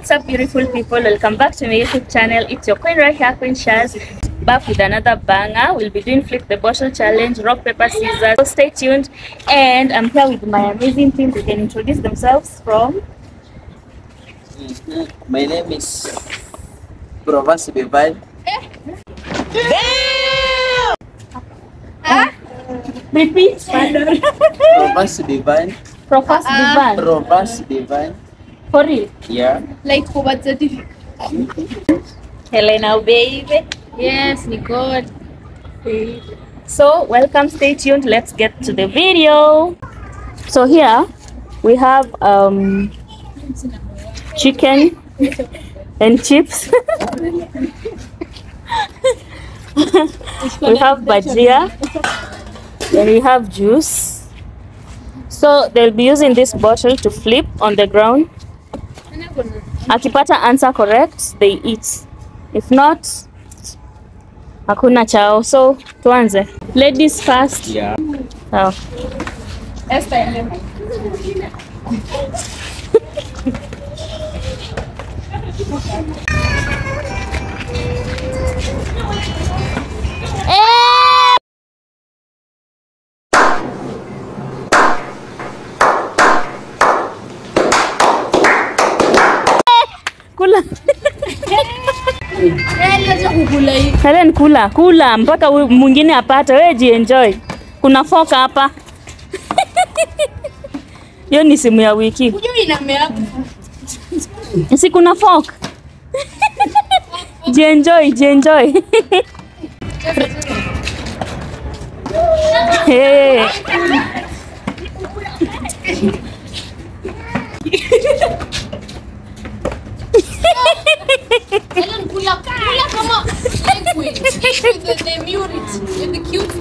What's up, beautiful people? Welcome back to my YouTube channel. It's your queen right here, Queen Shaz, back with another banger. We'll be doing flip the bottle challenge, rock paper scissors. So stay tuned. And I'm here with my amazing team. They can introduce themselves from. Mhm. My name is Provence Divine. Repeat. Provence Divine. Professor Divan. Provence Divine. For real. Yeah. like for birth certificate. Helena, baby. Yes, Nicole. So, welcome, stay tuned. Let's get to the video. So, here we have um, chicken and chips. we have bajia. Then we have juice. So, they'll be using this bottle to flip on the ground. Akipata answer correct, they eat. If not, hakuna chao. So, tuanze. Ladies first. Yeah. Sawa. Eh! Kula. Acha kukula hivi. Helen, kula kula mpaka huyu mwingine apate. Wewe jienjoy. Kuna foka hapa. Hiyo ni simu ya wiki. Hujui inamea hapo. Si kuna fork. jienjoy, jienjoy. hey. Helen, kula kula kama liquid. With the, the immunity. With the cute.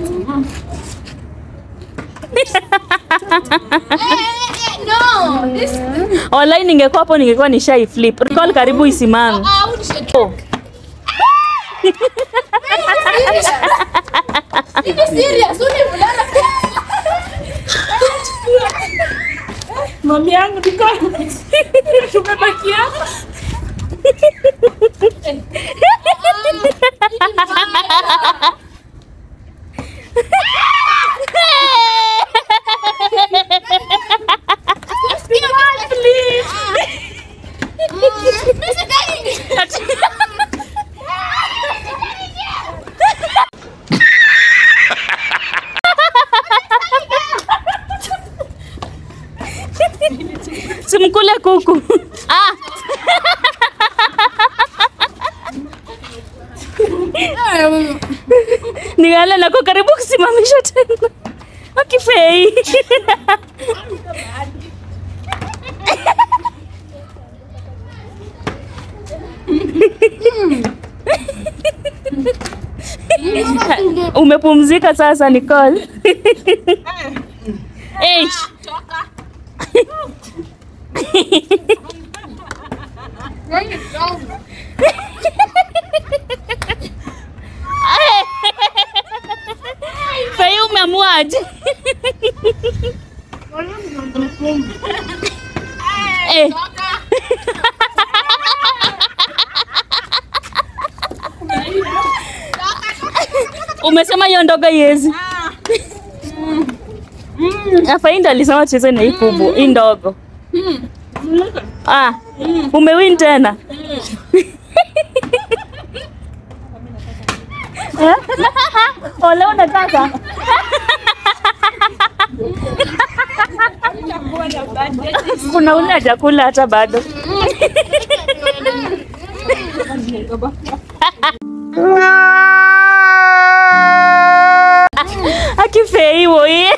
Eh, eh, eh, no. This Online ningekuwa hapo ningekuwa nishai flip. Recall karibu isimame. ah, how should Oh. Ini serious, uni mulala. Mami yangu niko tumebaki hapa. Mr. Daddy. Simkule kuku. Ah. Nigale nako karibu kusimamisha tena. Akifei. Umepumzika sasa Nicole. Eh. Fei umeamuaje? Eh. Umesema hiyo ndogo yezi. Afainda alisema cheze na hii kubwa, hii ndogo. Ah, umewin tena. Eh? Ole unataka? Kuna ule hajakula hata bado. Akifei woye.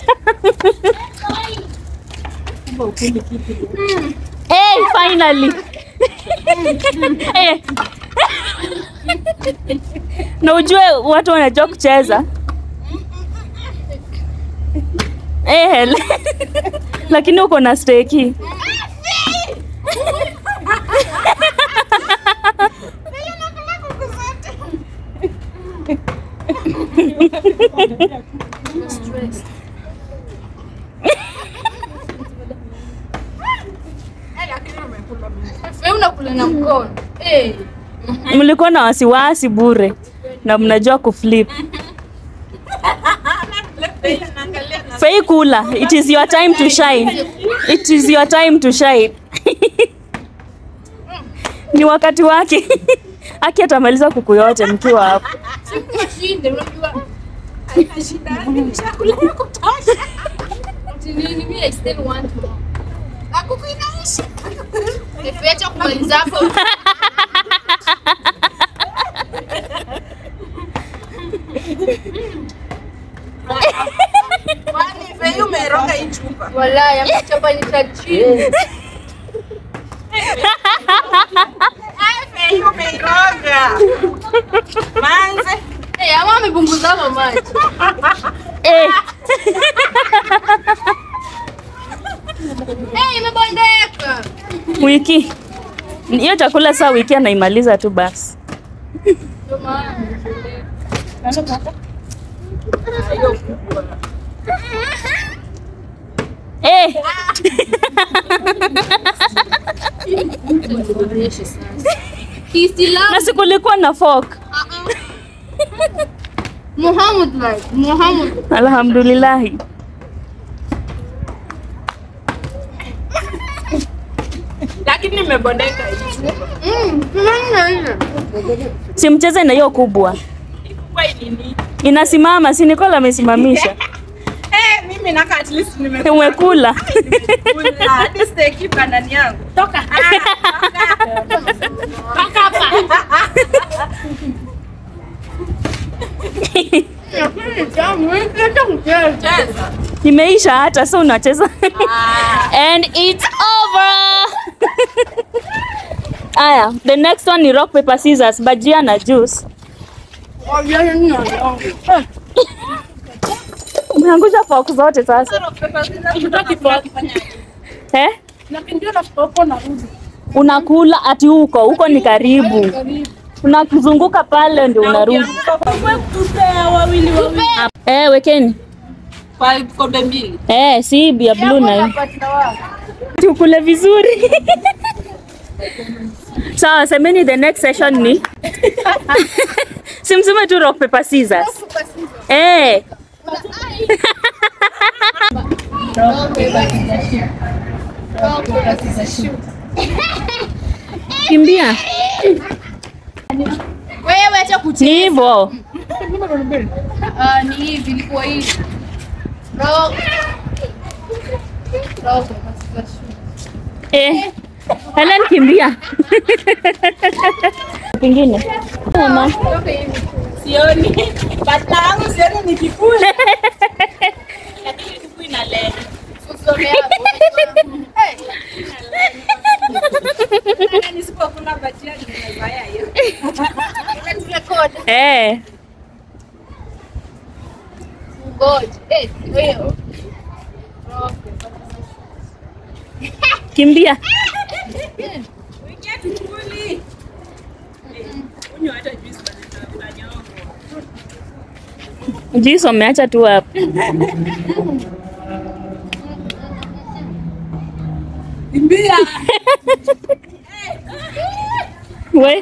Hey, finally. Eh. Na ujue watu wanajua kucheza. Eh, hele. Lakini uko na steki. Wewe unakula na mkono. Eh. Mlikuwa na wasiwasi bure na mnajua kuflip. Fei kula. It is your time to shine. It is your time to shine. Ni wakati wake. Aki atamaliza kuku yote mkiwa hapo. Siku washinde unajua. Ati nini mimi I still want more. Akuku inaisha. Nifiacha kumaliza hapo. Kwani Fei umeroga hii chupa? Wallahi amechapanyisha chini. Fei umeiroga. Manze. Eh, ama amepunguza hapo maji. Eh, Eh, imebondeka. wiki. Hiyo chakula saa wiki anaimaliza tu basi. Ndio maana nimeshindwa. Eh, Tuonyeshe sasa. Kiislamu. na sikulikuwa na fork. Muhammad like Muhammad. Alhamdulillahi. Lakini nimebondeka hii chupa. Mm, tunaona ile. Simcheze na hiyo kubwa. Kwa nini? Inasimama, si Nicole amesimamisha. Eh, mimi naka at least nimekula. Umekula. Hadi steak ipa ndani yangu. Toka. Paka hapa. Cheza. Imeisha hata so unacheza. And it's over. Aya, the next one ni rock paper scissors, bajia na juice. Umeangusha fork zote sasa. Eh? Unakula ati huko, huko ni karibu. Unazunguka pale ndio unarudi. wawili wawili. Eh, wekeni. Kwa kombe mbili. Eh, si ya blue na hii. Tukule vizuri. Sawa, semeni the next session ni simseme tu rock paper scissors. Eh, kimbia. Wewe acha kucheza. Ni hivyo. Ah, ni hivi ilikuwa hivi. Rock. Rock. Eh. Helen kimbia. Pingine. Mama. Toka hivi. Sioni. Bata yangu sioni ni kikule. Lakini kiku inalea. Usome hapo. Eh. Hata nisipokula bajia nimezoea hiyo. Unaturekodi. Eh. Ngoja. Eh, wewe. Rock. Kimbia. Wingia tukuli. Unywa hata juice bana tutanyonga. Juice wameacha tu hapo. Kimbia. We.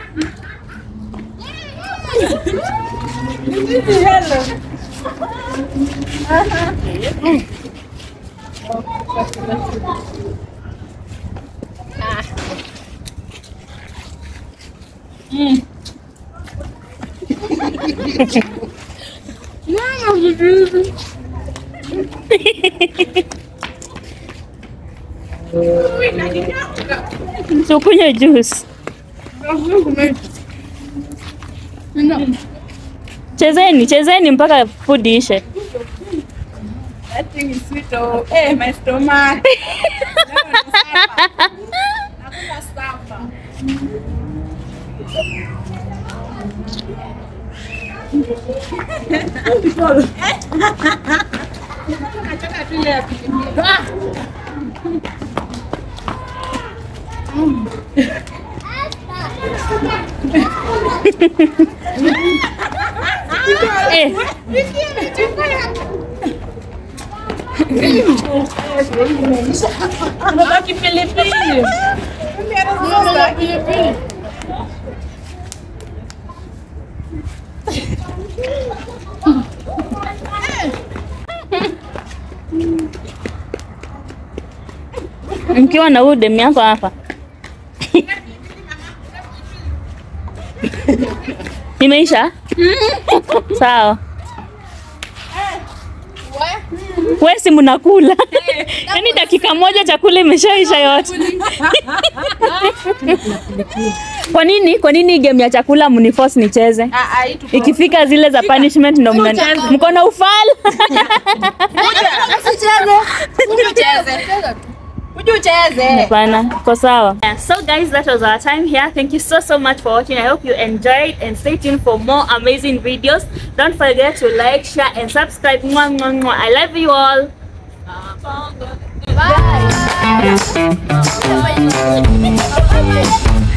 Tukunywe juice. Chezeni, chezeni mpaka food ishe. That thing is sweet oh. Eh, my stomach. Nakula samba. Nataka tu ile ya pilipili. Eh, Unabaki pilipili. Mimi hata sasa sitaki. Mkiwa na huyu demu yako hapa. Imeisha? Sawa. We si mnakula. Yaani dakika moja chakula imeshaisha yote. Kwa nini? Kwa nini game ya chakula mniforce nicheze? Ah, ah, hii tuko- Ikifika zile za punishment ndo mna mko na ufala. Uje ucheze. Uje ucheze. Hapana, iko sawa. Yeah, so guys, that was our time here. Thank you so so much for watching. I hope you enjoyed and stay tuned for more amazing videos. Don't forget to like, share and subscribe. Mwah, mwah, mwah. I love you all. Bye.